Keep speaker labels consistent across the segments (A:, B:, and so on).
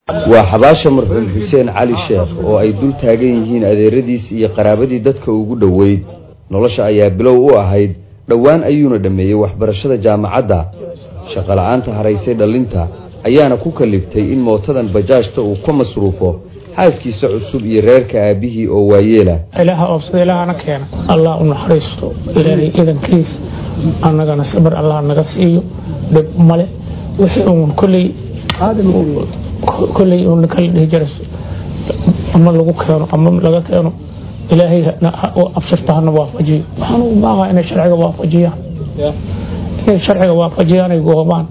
A: waa xabaasha marxuum xuseen cali sheekh oo ay dul taagan yihiin adeeradiis iyo qaraabadii dadka ugu dhoweyd nolosha ayaa bilow u ahayd dhowaan ayuuna dhammeeyey waxbarashada jaamacadda shaqola'aanta haraysay dhallinta ayaana ku kaliftay in mootadan bajaajta uu ka masruufo xaaskiisa cusub iyo reerka aabihii oo waayeela
B: ilaaha oobsada ilaahana keena allah u naxariisto ilaahay idankiis annagana sabir allah naga siiyo dhib male wixii uun kolley kolley uun kala dhihi jira ama lagu keeno ama laga keeno ilaahay abshirta hana waafajiyo waxaan u baaqaa inay sharciga waafajiyaan inay sharciga waafajiyaan ay goobaan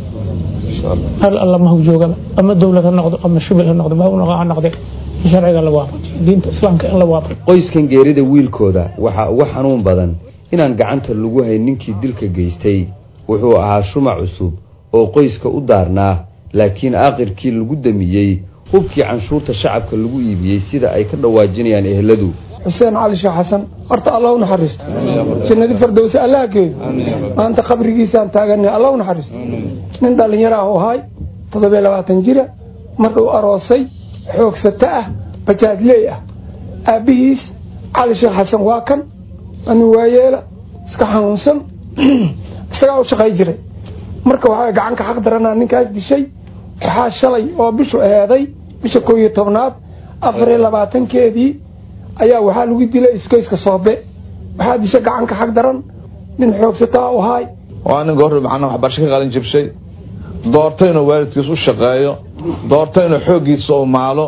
B: hal alla ma joogaba ama dowlad ha noqdo ama shubil ha noqdo mahawnaqa ha noqde sharciga la waafajiyo diinta islaamka in la waafajiyo
A: qoyskan geerida wiilkooda waxaa uga xanuun badan inaan gacanta lagu hayn ninkii dilka geystay wuxuu ahaa shumac cusub oo qoyska u daarnaa laakiin aakhirkii lagu damiyey hubkii canshuurta shacabka lagu iibiyey sida ay ka dhawaajinayaan eheladu
C: xuseen cali sheekh xasan horta alla u naxariisto jannadi fardowse allaha geeyo maanta qabrigiisaan taaganay alla u naxariisto nin dhallinyaro ah oo ahay toddobiyo labaatan jira markuu aroosay xoogsato ah bajaajleey ah aabbihiis cali sheekh xasan waa kan anu waayeela iska xanuunsan isagaa u shaqay jiray marka waxaa gacanka xaq daranaa ninkaas dishay waxaa shalay oo bishu eeday bisha koo iyo tobnaad afar iyo labaatankeedii ayaa waxaa lagu dilay iskoyska soobe waxaa disha gacanka xaq daran nin xoogsataa u ahaay
D: waa nin goor macnaha waxbarasho ka qalin jibshay doorto inuu waalidkiis u shaqeeyo doorto inuu xooggiisa u maalo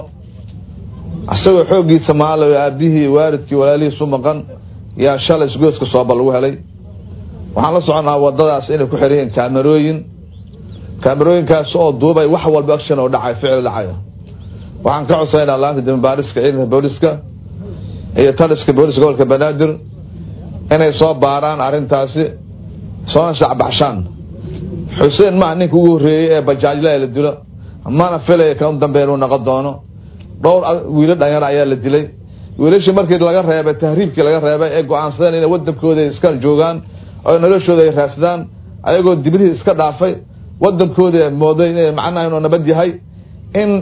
D: isagoo xooggiisa maalayo aabihii waalidkii walaalihiis u maqan yaa shalay isgoyska sooba lagu helay waxaan la soconaa wadadaas inay ku xiran yihiin kaamerooyin kaamerooyinkaas oo duubay wax walba action oo dhacay ficil dhacayo waxaan ka codsanayna laanta dambaariska ciidanka booliska iyo taliska booliska gobolka banaadir inay soo baaraan arrintaasi soona shacbaxshaan xuseen maa ninka ugu horreeyey ee bajaajla la dilo mana filaya kan dambe inuu noqon doono dhowr wiilo dhanyar ayaa la dilay wiilashii markii laga reebay tahriibkii laga reebay ee go-aansadeen inay wadankooda iska joogaan oo noloshooda ay raadsadaan ayagoo dibadihii iska dhaafay wadankooda mooday inay macnaha inuu nabad yahay in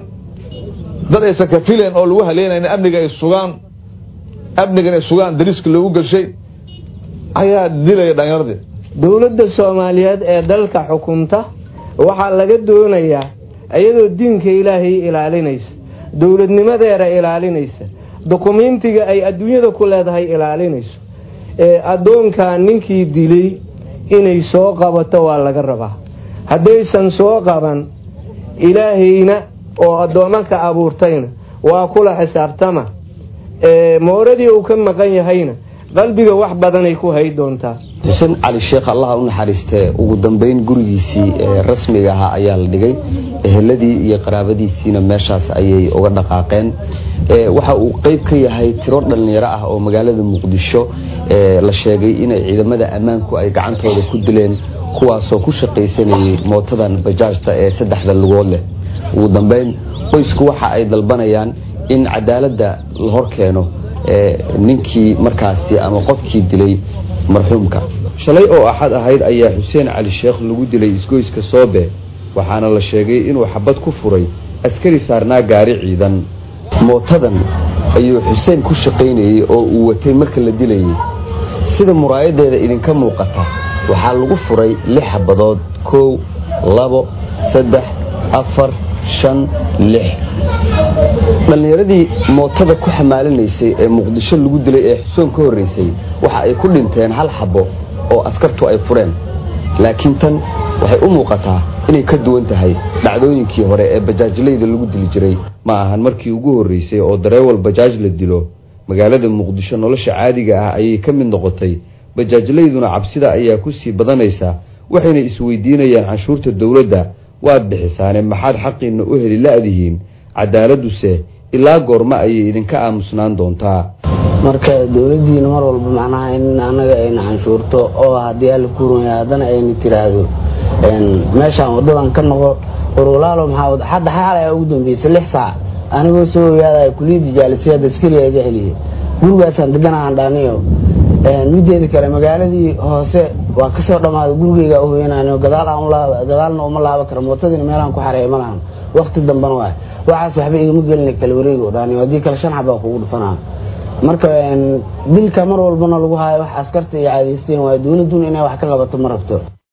D: dad aysan ka filayn oo lagu haleynayn amniga ay sugaan amniga inay sugaan dariiska loogu gelshay ayaa dilaya dhallinyaradii
E: dowladda soomaaliyeed ee dalka xukunta waxaa laga doonayaa iyadoo diinka ilaahay ilaalinaysa dowladnimadeeda ilaalinaysa dukumiintiga ay adduunyada ku leedahay ilaalinayso ee addoonkaa ninkii dilay inay soo qabato waa laga rabaa haddaysan soo qaban ilaahayna oo addoommanka abuurtayna waa kula xisaabtama mooradii uu ka maqan yahayna qalbiga wax badanay ku hay doontaa
A: xuseen cali sheekh allaha u naxariistee ugu dambeyn gurigiisii ee rasmiga ahaa ayaa la dhigay eheladii iyo qaraabadiisiina meeshaas ayay uga dhaqaaqeen waxa uu qeyb ka yahay tiro dhallinyaro ah oo magaalada muqdisho la sheegay inay ciidamada ammaanku ay gacantooda ku dileen kuwaasoo ku shaqaysanayay mootadan bajaajta ee saddexda lugood leh ugu dambeyn qoysku waxa ay dalbanayaan in cadaaladda la hor keeno ninkii markaasi ama qofkii dilay marxuumka shalay oo axad ahayd ayaa xuseen cali sheekh lagu dilay isgoyska soobe waxaana la sheegay inuu xabad ku furay askari saarnaa gaari ciidan mootadan ayuu xuseen ku shaqaynayey oo uu watay marka la dilayay sida muraayadeeda idinka muuqata waxaa lagu furay lix xabadood kow labo saddex afar shan lix dhallinyaradii mootada ku xamaalinaysay ee muqdisho lagu dilay ee xusoon ka horraysay waxa ay ku dhinteen hal xabo oo askartu ay fureen laakiin tan waxay u muuqataa inay ka duwan tahay dhacdooyinkii hore ee bajaajlayda lagu dili jiray ma ahan markii ugu horraysay oo dareewal bajaaj la dilo magaalada muqdisho nolosha caadiga ah ayay ka mid noqotay bajaajlayduna cabsida ayaa ku sii badanaysa waxayna isweydiinayaan canshuurta dowladda waad bixisaane maxaad xaqiinna u heli la-dihiin cadaaladuse ilaa goorma ayay idinka aamusnaan doontaa
F: marka dowladdiina mar walba macnaha in annaga ayna canshuurto oo haddii alla kuuranya haddana ayna tiraahdo meeshaan wadadan ka noqo urulaalo maxaa hadda xalay ugu dambeysay lix saac anigoo soo ogaadaya kuliyadda jaalisiya daskariga iga celiyay gurigaasaan deganahan dhaaniyo mideeda kale magaaladii hoose waa kasoo dhammaaday gurigeyga uhoyanaaniyo gadaal aan gadaalna uma laaba kara mootadiina meelaan ku xareeya ma lahan waqti dambana waa waxaas waxba igama gelina kala wareego dhaan haddii kale shan xabaa kugu dhufanaha marka dilka mar walbana lagu haayo wax askarta iyo caadaysteen waayo dowladduna inay wax ka qabato ma rabto